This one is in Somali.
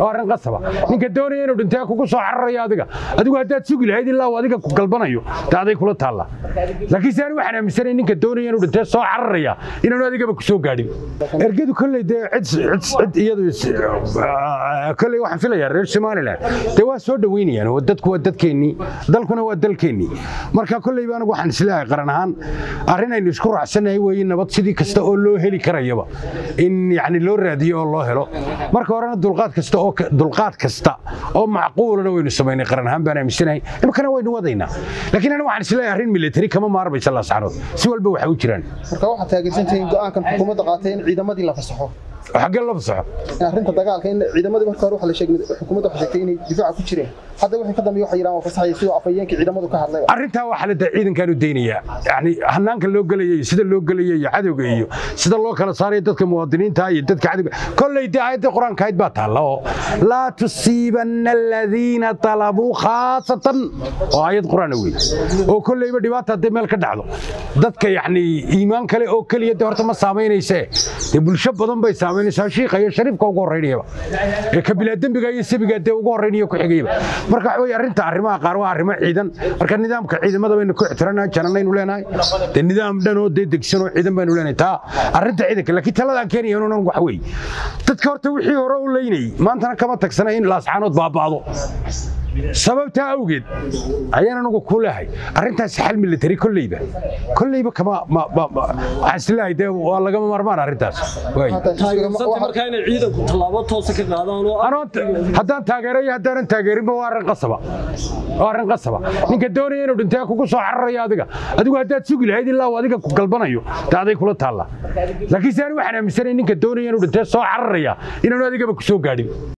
oo arrin qasaba ninka doonaya inuu dhintee kugu soo cararayo adiga adigu haddaad sugi lahayd ilaa uu adiga ku galbanayo dee aday kula taalla laakiin se ani waxaan aaminsanay ninka doonaya inuu dhintee soo cararaya inaanu adigaba ku soo gaadhin ergadu kolley dee cid cid iyadu kolley waxaan filayaa reer somaliland dee waa soo dhoweynayaan oo dadku waa dadkeennii dalkuna waa dalkeennii marka kolleyba anigu waxaan isleeyahay qaran ahaan arrin aynu isku raacsanahay weeye nabad sidii kasta oo loo heli karayaba in yacni loo raadiyo oo loo helo marka horena dulqaad kasta oo dulqaad kasta oo macquulana waynu samaynay qaran ahaan baan aaminsanahay imkana waynu wadaynaa laakiin anigu waxaan isleeyahay arrin military kama maarmaysa laascarood si walba waxay u jiraan marka waxaad taageersantihiin go'aankan xukuumadda qaatay in ciidamadii la fasaxo xaggee la fasaxo in arrinta dagaalka in ciidamadii marka hore waxa la sheegay xukuumadda waxay sheegtay inay difaaca ku jireen hadda wixii ka dambeeyay waxa yiraan waa fasaxay sidoo afayeenkii ciidamadu ka hadlay arrintaa waxaa la ciidankan u daynayaa yani hanaanka loo gelaya iyo sida loo gelaya iyo cadowga iyo sida loo kala saarayo dadka muwaadiniinta iyo dadka cadowga kolley dee aayadda qur-aanka ahayd baa taalla oo laa tusiibanna aladiina talabuu khaasatan oo aayad qur-aana wey oo kolleyba dhibaata haddii meel ka dhacdo dadka yacni iimaan kale oo keliya dee horta ma saamaynayse dee bulsho badan bay saamaynaysaa shiikha iyo shariifka ugu horreynayaba ee kabilaa dembiga iyo sabiga dee ugu horreynaya ku xigayaba marka waxa weye arrinta arrimaha qaar waa arrimo ciidan marka nidaamka ciidamada baynu ku ixtiraanaa jananaynu leenahay dee nidaam dhan oo dee degsan oo ciidan baynu leenahay taa arrinta ciidanka laakiin taladaan keenaya inuunan wax wey dadka horta wixii hore u leynayay maantana kama tagsana in laascaanood baaba'do sababtaa awgeed ayaan anugu ku leehay arrintaas xal military kolleyba kolleyba kama waxaan isleeyahay dee waa lagama maarmaan arrintaas taageersanta markaa inay ciidanku tallaabo toosa ka qaadaan oo haddaan taageero iyo haddaanan taageerinba waa arrin qasaba waa arrin qasaba ninka doonaya inuu dhintee kugu soo cararayo adiga adigu haddaad sugi lahayd ilaa uu adiga ku galbanayo dee aday kula taalla laakiin se ani waxaan aaminsanay ninka doonaya inuu dhintee soo cararaya inaanu adigaba ku soo gaadhin